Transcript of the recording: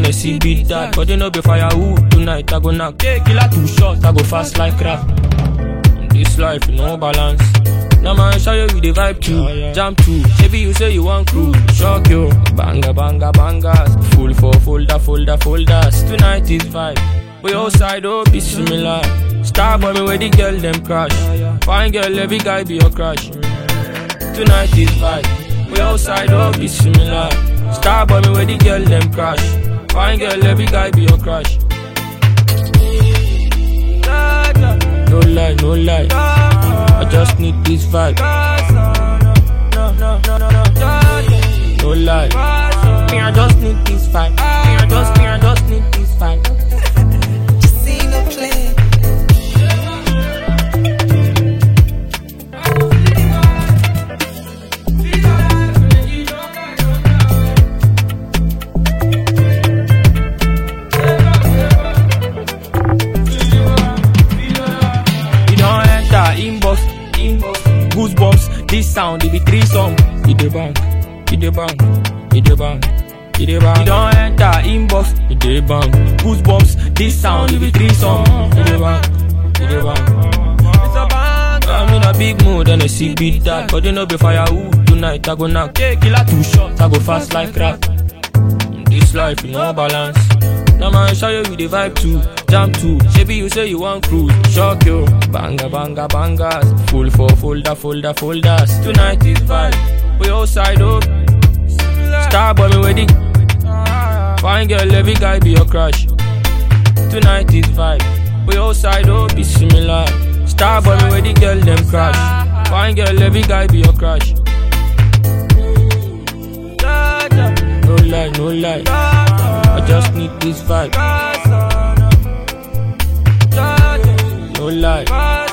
then they see beat that. But they know be firewood tonight. I go knock. Yeah, killer two shots. I go fast like crap. This life, no balance. Now man, show you the vibe too. Jump too. Maybe you say you want crew. Shock you. Banga, banga, bangas. Full for folder, folder, folders. Tonight is vibe. We outside, oh, be similar. Star boy, me where the girl them crash. Fine girl, every guy be your crush. Tonight is vibe. We outside, oh, be similar. Star boy, me where the girl them crash. Fine girl, every guy be your crush. No lie, no lie. I just need this vibe. No lie. Me, I just need this vibe. Me, I just, me, I just need this vibe. See no play. You don't enter inbox, inbox, goosebumps. This sound, it be three song. It the bang, it the bang, it the bang, it the bang. You don't enter inbox, it the bang, goosebumps. This sound, it be three song. It the bang, it the bang. It's a bang. I'm in a big mood and a sick beat that, but you know be firewood tonight. I go knock, yeah, killer two shots. I go fast like crap. This life, you no balance. Now man, show you with the vibe too. Jam too. Maybe you say you want cruise. Shock you. Banga, banga, bangas. Full for folder, folder, folders. Tonight is vibe. We outside up. Star boy, me wedding. Fine girl, every guy be your crush. Tonight is vibe. We outside up, be similar. Star boy, me wedding girl, them crush. Fine girl, every guy be your crush. No lie, no lie. I just need this vibe. No lie.